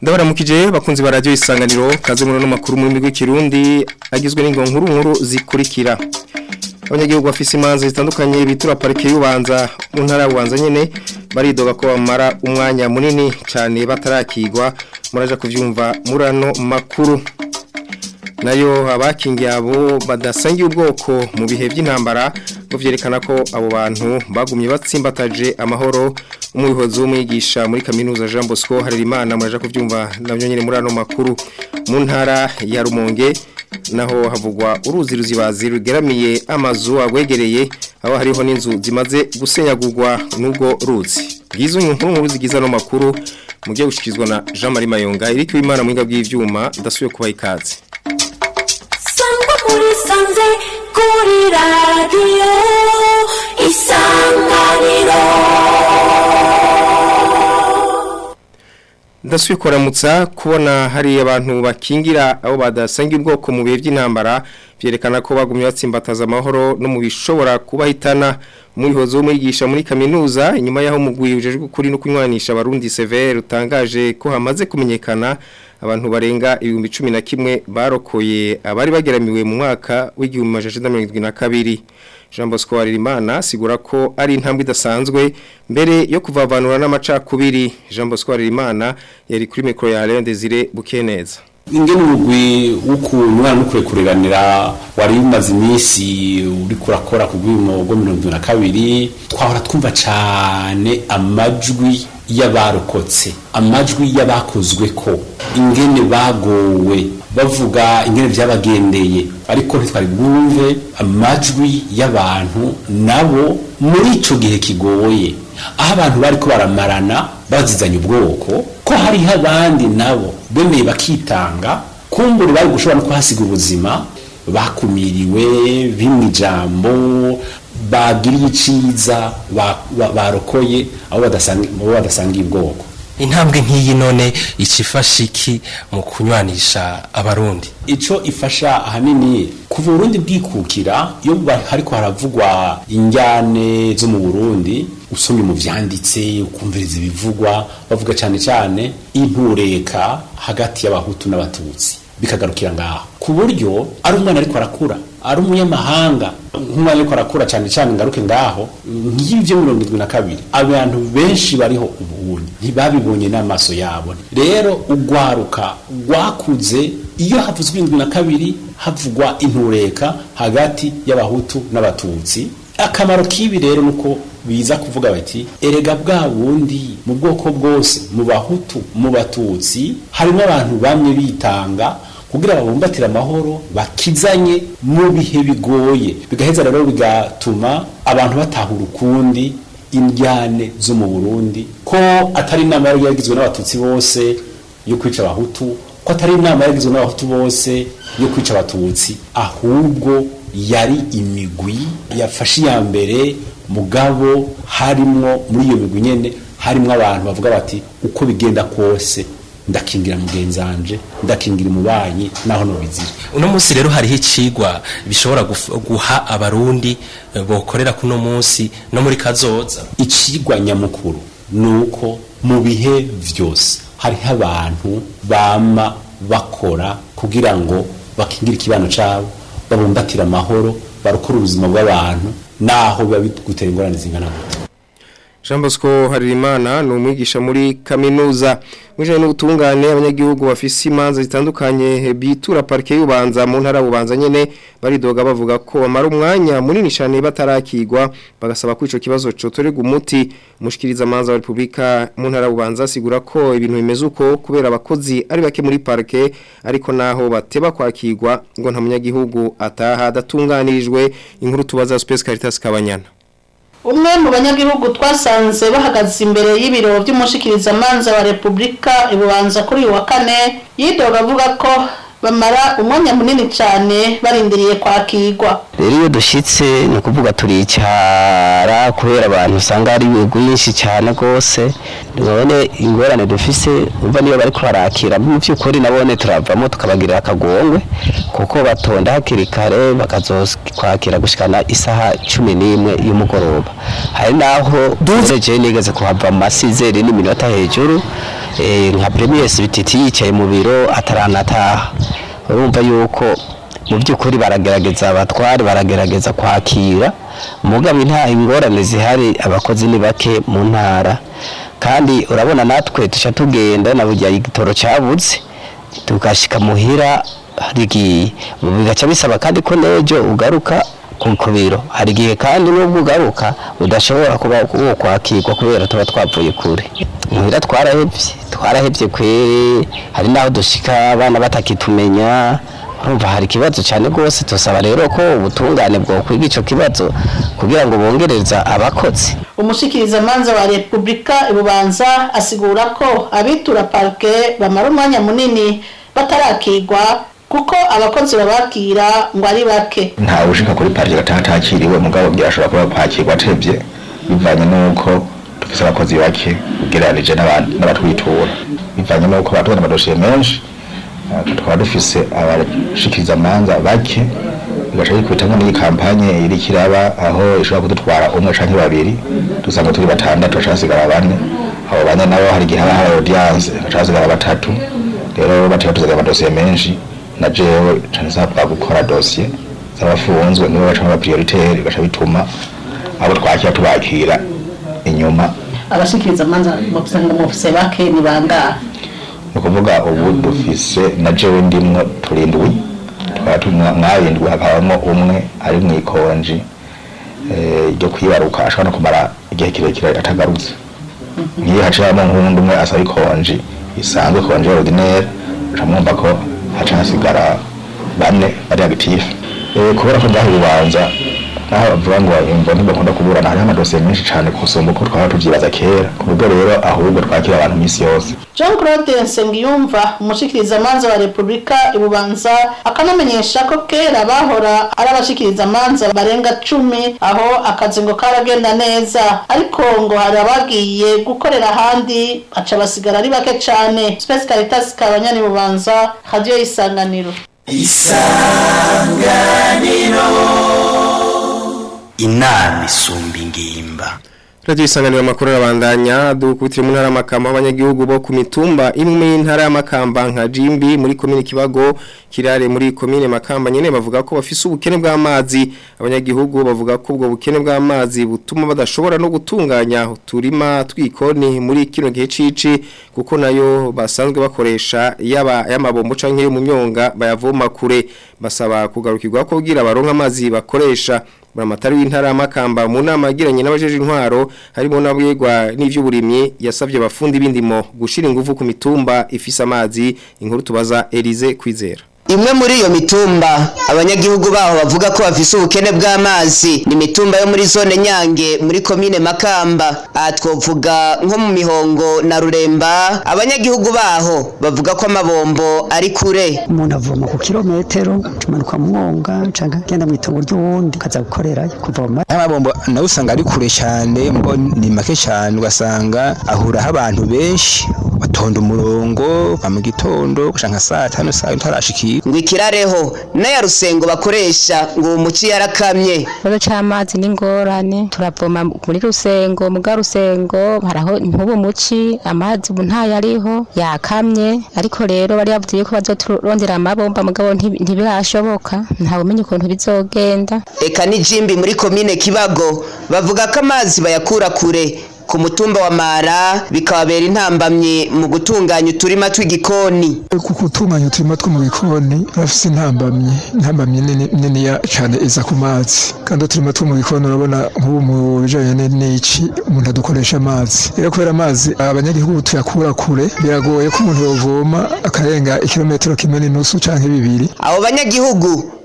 ndabaramukije bakunzi ba radio isanganiro kaze muri no makuru mu rurimi rw'ikirundi agizwe n'ingongo nkuru nkuru zikurikira abanyagihugu bafise imanza zitandukanye bitura parike y'ubanza mu ntara y'ubanza nyene baridoga ko bamara umwanya munini cyane batarakigwa muraja kuvyumva murano makuru nayo abakingiye abo badasangiye ubwoko mu bihe by'intambara ngo vyerekana ko abo bantu bagumye batsimbataje amahoro umuyobozi w'umwigisha muri kaminuza Jean Bosco Harerimana muraja kuvyumva navyo nyene muri ano makuru mu ntara ya Rumonge naho havugwa uruzi ruzibazi rugeramiye amazu agwegereye aho hariho n'inzu zimaze gusenyagurwa n'ubwo ruzi bwizo nkuru nkuru zigiza no makuru mugiye gushikizwa na Jean Marie Mayonga iriko imana mwinga bw'ivyuma ndasubiye kubaha ikaze sangwa muri sanze kuri radiyo isanganiro ndasubiye kuramutsa kubona hari abantu bakingira abo badasangiye ubwoko mu bihe by'intambara byerekana ko bagumye batsimbataza amahoro no mu bishobora kubahitana umuyobozi w'umwigisha muri kaminuza inyuma y'aho umugwi ujejwe ukuri no kunywanisha abarundi severe utangaje ko hamaze kumenyekana abantu barenga ibihumbi cumi na kimwe barokoye abari bageramiwe mu mwaka w'igihumbi majana mirongo irindwi na kabiri jean bosco Harerimana asigura ko ari intambwe idasanzwe mbere yo kuvavanura n'amacakubiri jean bosco Harerimana yari kuri mikoro ya Leon Desire Bukeneza ingene umugwi w'ukuntu n'ukure kureganira wari umaze iminsi uri kurakora ku rwimo rwo mirongo irindwi na kabiri twahora twumva cyane amajwi y'abarokotse amajwi y'abakozwe ko ingene bagowe bavuga ingene byabagendeye ariko ntitwari bwumve amajwi y'abantu nabo muri ico gihe kigoye aho abantu bari ko baramarana bazizanye ubwoko ko hariho abandi nabo bemeye bakitanga kumbura bari gushobora no kuhasiga ubuzima bakumiriwe bimwe ijambo bagiriye iciza barokoye abo badasangiye ubwoko intambwe nk'iyi none ikifasha iki mu kunywanisha abarundi ico ifasha ahanini kuva uburundi bwikukira iyo hariko haravugwa injyane zo mu burundi usomye mu vyanditse ukumviriza ibivugwa bavuga cyane cyane intureka hagati y'abahutu n'abatutsi bikagarukira ngaho ku buryo ari umwana ariko arakura ari umunyamahanga nk'umwana ariko arakura cyane cyane ngaruke ngaho nk'ibyo mirongo irindwi na kabiri abantu benshi bariho ubuhunyi ntibabibonye n'amaso yabo rero ugwaruka rwakuze iyo havuzwe irindwi na kabiri havugwa intureka hagati y'abahutu n'abatutsi akamaro k'ibi rero nuko biza kuvuga bati erega bwa bundi mu bwoko bwose mu bahutu mu batutsi harimo abantu bamwe bitanga kugira babumbatire amahoro bakizanye mu bihe bigoye bigaheza rero bigatuma abantu batahura ukundi indyane zo mu Burundi ko atari inama yari yagizwe n'abatutsi bose yo kwica abahutu ko atari inama yagizwe n'abahutu bose yo kwica abatutsi ahubwo yari imigwi yafashe iya mbere mugabo harimwo muri iyo migwi nyene harimwo abantu bavuga bati uko bigenda kose ndakingira mugenzanje ndakingira umubanyi naho nobizira uno munsi rero hariho icigwa bishobora guha abarundi bokorera kuno munsi no muri kazoza icigwa nyamukuru nuko mu bihe vyose hariho abantu bama bakora kugira ngo bakingire ikibano cabo babumbatira amahoro barukora ubuzima bw'abantu naho biba bigutera ingorane zingana gute Jean Bosco Harerimana ni umwigisha muri kaminuza mwijanye n'ubutungane abanyagihugu bafise imanza zitandukanye bitura parike y'ubanza mu ntara bubanza nyene baridoga bavuga ko bamara umwanya munini cyane batarakigwa bagasaba ko ico kibazo cotorerwa umuti mushikiriza amanza wa Republika mu ntara bubanza asigura ko ibintu bimeze uko kubera abakozi ari bake muri parike ariko naho bateba kwakigwa ngo nta munyagihugu ataha adatunganirijwe inkuru tubaza Space Caritas Kabanyana umwe mu banyagihugu twasanze bahagaze imbere y'ibiro by'umushikirizamanza wa repubulika ibubanza kuri uyu wa kane yidoga avuga ko bamara umwanya munini cyane barindiriye kwakirwa rero iyo dushyitse ni ukuvuga turicara kubera abantu usanga ari rwinshi cyane rwose none ingorane dufise umva niyo bari barakira mu by'ukuri nabone turavamo tukabagirira akagongwe kuko batonda hakiri kare bakazokwakira gushikana isaha cumi n'imwe y'umugoroba hari naho duhereje nigeze kuhava mu masizeri n'iminota hejuru eh, nka premier bititi yicaye mu biro ataranataha urumva yuko mu by'ukuri baragerageza abatwari baragerageza kwakira mugabo nta ingorane zihari abakozi ni bake mu ntara kandi urabona natwe tuca tugenda na burya igitoro cyabuze tugashika muhira rigiye bigaca bisaba kandi ko n'ejo ugaruka ku ku biro hari igihe kandi n'ubwo ugaruka udashobora kuba wo kwakirwa kubera tuba twavuye kure muhira twarahebye twarahebye kweri hari n'aho dushika abana batakitumenya urumva hari ikibazo cyane rwose tusaba rero ko ubutungane bwo kwiga icyo kibazo kugira ngo bongereza abakozi umushikirizamanza wa repubulika ibubanza asigura ko abitura parike bamara umwanya munini batarakirwa kuko abakozi babakira ngo ari bake ntawe ushika kuri parike gataha atakiriwe mugabo byashobora kuba kwakirwa atevye bivanye n'uko dufise abakozi bake ugereranije n'aba- n'abatwitura bivanye n'uko batubona amadosiye menshi eh, tukaba dufise abashikiriza amanza bake bigaca bikubitamo n'iyi kampanye iriko iraba aho ishobora kudutwara umwe canke babiri dusanga turi batandatu baca hasigara bane abo bane nabo hari igihe haba hari audience baca hasigara batatu rero bateka tuzagira amadosiye menshi na jewe cane nsabwa gukora dosiye z'abafunzwe nibo baca aba prioritaire bigaca bituma abo twakira tubakira inyuma abashikirizamanza musanga mufise bake ni bangahe ni ukuvuga ubu dufise na jewe ndimwo turindwi tukaba turi mwa- mwabindwi hakabamo umwe ari mu ikonji eh, ryo kwibaruka ashobora no kumara igihe kirekire atagarutse nk'iyo haciyemo nk'uwundi umwe asaba ikonji isanzwe konji ordinaire uca mwumva ko haca hasigara bane bari active Eh, kubera ko ndaha urubanza naho bavuga ngo imvo ntibakunda kuburana hariho amadosiye menshi cyane kusumba uko twaba tuvyibaza kera ku buryo rero ahubwo twakira abantu iminsi yose jean claude nsengiyumva umushikirizamanza wa repubulika ibubanza akanamenyesha ko kera bahora ari abashikirizamanza barenga cumi aho akazi ngo karagenda neza ariko ngo hari abagiye gukorera ahandi baca basigara ari bake cane space caritas kabanyani bubanza radio y'isanganiro inama isumba ingimba Radio isanganiro makuru arabandanya dukubitire mu ntara y'amakamba abanyagihugu bo ku mitumba imwe y'intara y'amakamba nka Jimbi muri komine Kibago kirare muri komine Makamba nyene bavuga ko bafise ubukene bw'amazi abanyagihugu bavuga ko ubwo bukene bw'amazi butuma badashobora no gutunganya uturima twikoni muri kino gihe cici kuko nayo basanzwe bakoresha yaba y'amabombo canke yo mu myonga bayavoma kure basaba kugarukirwa ko kugira baronka amazi bakoresha Buramatari w'intara y'amakamba mu nama yagiranye n'abajeje intwaro harimo n'abwegwa n'ivy'uburimyi yasavye abafundi b'indimo gushira ingufu ku mitumba ifise amazi inkuru tubaza Elize Kwizera Imwe muri iyo mitumba abanyagihugu baho bavuga ko bafise ubukene bw'amazi ni mitumba yo muri zone Nyange muri komine Makamba aha twovuga nko mu mihongo na Ruremba abanyagihugu baho bavuga ko amabombo ari kure umuntu avoma ku kilometero tumanuka mwonga canke agenda mu itongo ry'uwundi kaza gukorerayo kuvoma aya mabombo nawe usanga ari kure cyane mbo ni make cyane ugasanga ahuraho abantu benshi batonda umurongo ba mu gitondo gushaka nka saa tanu saa utarashikira ngo ikirareho n'aya rusengo bakoresha ngo uwo muci yarakamye ikibazo c'amazi n'ingorane turavoma muri rusengo muga rusengo haraho ntubu muci amazi ubu ntayo ariho yakamye ariko rero bari bavuze yuko bazoturondera amabomba mugabo ntibi- ntibirashoboka ntawe umenya ukuntu bizogenda eka n'ijimbi muri komine Kibago bavuga ko amazi bayakura kure ku mutumba wa Mara bikababera intambamye mu gutunganya uturima tw'igikoni ku gutunganya uturima two mu bikoni bafise intambamyi intambamyi nini niniya cane iza ku mazi kandi uturima two mu bikoni urabona nk'ubu mu bijanye ni- n'ici umuntu adukoresha amazi rero kubera amazi abanyagihugu tuyakura kure biragoye ko umuntu yovoma akarenga ikilometero kimwe n'inusu canke bibiri abo banyagihugu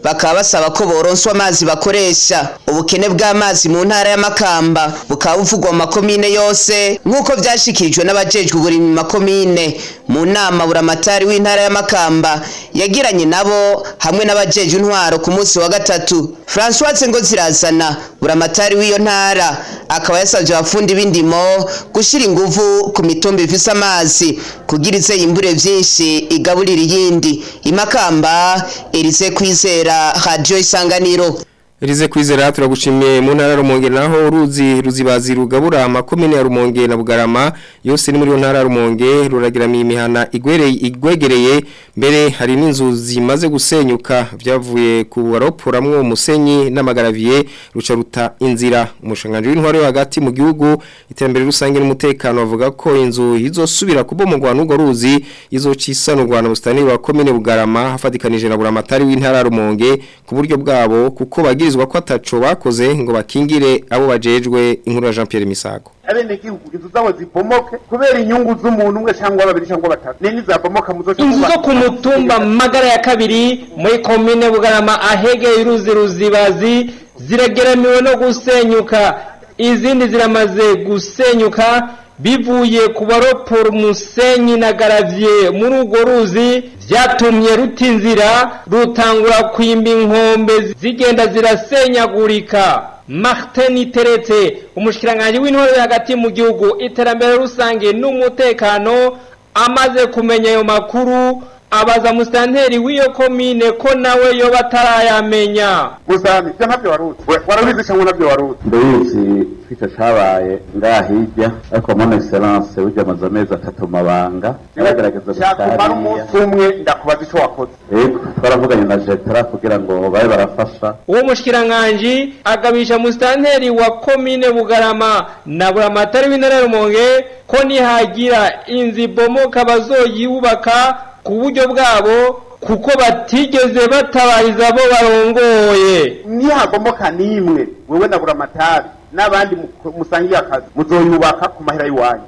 bakaba basaba ko boronswa amazi bakoresha ubukene bw'amazi mu ntara ya Makamba bukaba buvugwa mu makomine yose nk'uko vyashikirijwe n'abajejwe uburimyi mu makomine mu nama buramatari w'intara ya Makamba yagiranye nabo hamwe n'abajejwe intwaro ku munsi wa gatatu François Ngozirazana buramatari w'iyo ntara akaba yasavye abafundi b'indimo gushira inguvu ku mitumba ifise amazi kugira ize yimbure vyinshi igaburira iyindi imakamba erize kwizera radio isanganiro Elize kwizera turagushimiye mu ntara ya Rumonge naho uruzi ruzibazi rugabura amakomine ya Rumonge na Bugarama yose ni muri yo ntara ya Rumonge ruragiramiye imihana igwereye igwegereye mbere hari n'inzu zimaze gusenyuka byavuye ku baroporamwo umusenyi n'amagaraviye ruca ruta inzira umushanganje w'intwaro yo hagati mu gihugu iterambere rusange n'umutekano bavuga ko inzu izosubira kubomogwa n'ugo ruzi izocisanurwa na bustani wa komine Bugarama hafadikanije na buramatari w'intara ya Rumonge ku buryo bwabo kuko bagize bagirizwa ko ataco bakoze ngo bakingire abo bajejwe inkuru ya Jean Pierre Misago abene gihugu inzu zabo zibomoke kubera inyungu z'umuntu umwe cyangwa babiri cyangwa batatu nini zabomoka muzo inzu zo ku mutumba magara ya kabiri muri komine bugarama ahegeye uruzi ruzibazi zirageramiwe no gusenyuka izindi ziramaze gusenyuka bivuye ku baropora umusenyi na garavye muri urwo ruzi vyatumye ruta inzira rutangura kwimba inkombe zigenda zirasenyagurika martin iteretse umushikiranganji w'intore hagati mu gihugu iterambere rusange n'umutekano amaze kumenya ayo makuru abaza musitanteri w'iyo komine ko nawe yoba atarayamenya musami ibyo ntabyo waruzi warabizi cyangwa nabyo waruzi ndabizi twica cabaye ngaha hirya ariko mon excellence burya amaze amezi atatu mabanga yaragerageza cyakumara umunsi umwe ndakubaza icyo wakoze yego twaravuganye na jetara kugira ngo babe barafasha uwo mushikiranganji agabisha musitanteri wa komine bugarama na buramatari w'intara rumonge ko nihagira inzu ibomoka bazoyubaka ku buryo bwabo kuko batigeze batabariza abo barongoye nihagomoka n'imwe wewe na buramatari n'abandi musangiye akazi muzoyubaka ku mahera y'iwanyu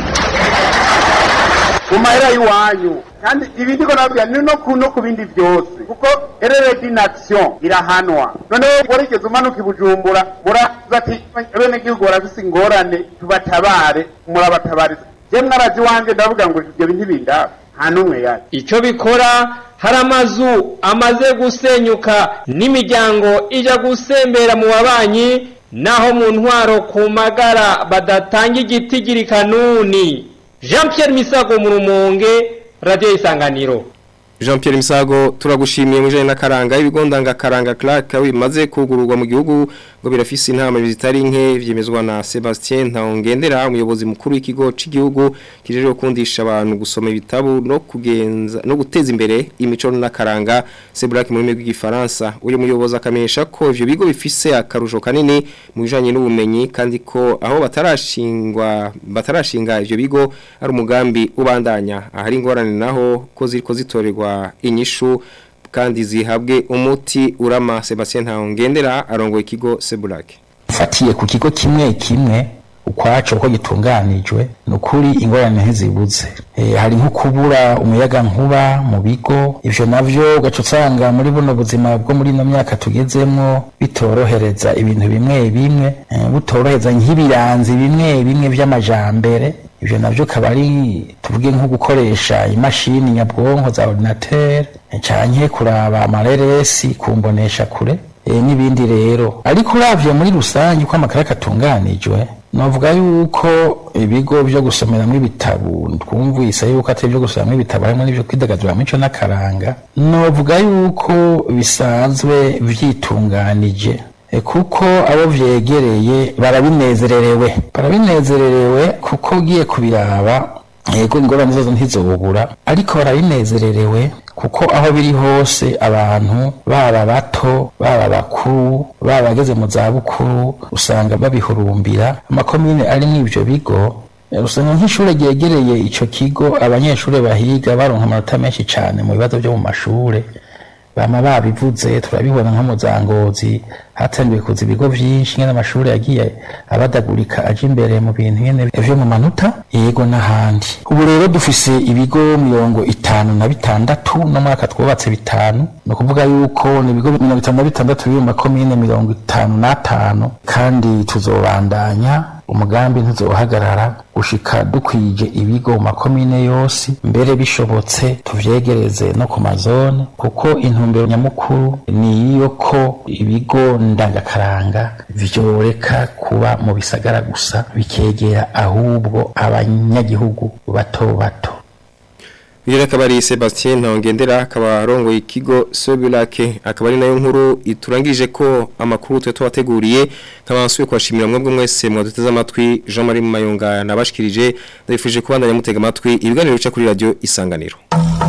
ku mahera y'iwanyu kandi ibindi ko nabwira ni no ku no ku bindi byose kuko erere d'inaction irahanwa noneho warigeze umanuka ibujumbura muraza ati bene gihugu barafise ingorane tubatabare murabatabariza je mwarazi wanje ndavuga ngo ibyo bintu bindaba nta n'umwe yari icyo bikora hari amazu amaze gusenyuka n'imiryango ijya gusembera mu babanyi naho mu ntwaro ku magara badatanga igiti kanuni jean Pierre misago mu rumonge radiyo isanganiro Jean Pierre Misago turagushimiye mu jana nakaranga ibigo ndangakaranga Clark bimaze kugururwa mu gihugu ngo birafise intama bizitari nke vyemezwa na Sebastien Ntaongendera umuyobozi mukuru w'ikigo c'igihugu kijeje kundisha abantu gusoma ibitabo no kugenza no guteza imbere imico n'akaranga Sebrak mu rurimi rw'igifaransa uyu muyobozi akamenyesha ko ivyo bigo bifise akarusho kanini mu bijanye n'ubumenyi kandi ko aho batarashingwa batarashinga ivyo bigo ari umugambi ubandanya ahari ingorane naho ko ziriko zitorerwa inyishu kandi zihabwe umuti urama Sebastien Ntaongendera arongoye ikigo Sebulake fatiye ku kigo kimwe kimwe ukwaco uko gitunganijwe nukuri ingorane ntizibuze e, hari nko kubura umuyaga nkuba mu bigo ivyo navyo ugaca usanga muri buno buzima bwo muri ino myaka tugezemwo bitorohereza ibintu bimwe bimwe e, butorohereza nk'ibiranzi bimwe bimwe vy'amajambere ivyo navyo akaba ari tuvuge nko gukoresha imashini nyabwonko za ordinateur canke kuraba amareresi kumbonesha kure e, n'ibindi rero ariko uravye muri rusange uko amakaraka atunganijwe novuga yuko ibigo vyo gusomeramwo ibitabo twumvise yuko atari vyo gusomeramwo ibitabo harimo n'ivyo kwidagadura mico n'akaranga novuga yuko bisanzwe vyitunganije e, kuko abo vyegereye barabinezererewe barabinezererewe kuko ugiye kubiraba yego ingorane zozo ntizobura ariko barabinezererewe kuko aho biri hose abantu baba bato baba bakuru baba bageze mu za bukuru usanga babihurumbira amakomine ari muri ivyo bigo usanga nk'ishure ryegereye ico kigo abanyeshure bahiga baronka amanota menshi cane mu bibazo vyo mu mashure bama babivuze turabibona nko mu za ngozi hatangiye kuza ibigo vyinshi nyene amashuri yagiye abadagurika aje imbere mu bintu nyene vyo mu manota yego n'ahandi ubu rero dufise ibigo mirongo itanu na bitandatu no mwaka twubatse bitanu ni ukuvuga yuko ni ibigo mirongo itanu na bitandatu biri mu makomine mirongo itanu n'atanu kandi tuzobandanya umugambi ntuzohagarara gushika dukwije ibigo mu makomine yose mbere bishobotse tuvyegereze no ku mazone kuko intumbero nyamukuru ni iyo ko ibigo ndangakaranga vyoreka kuba mu bisagara gusa bikegera ahubwo abanyagihugu bato bato Bire akaba ari Sebastien Ntongendera akaba arongoye ikigo Sobulake akaba ari nayo nkuru iturangije ko amakuru twe twateguriye nkabansuye kwashimira mwebwe mwese mwaduteze amatwi Jean Marie Mayonga nabashikirije ndabifuje kubandanya mutega amatwi ibiganiro bica kuri radio Isanganiro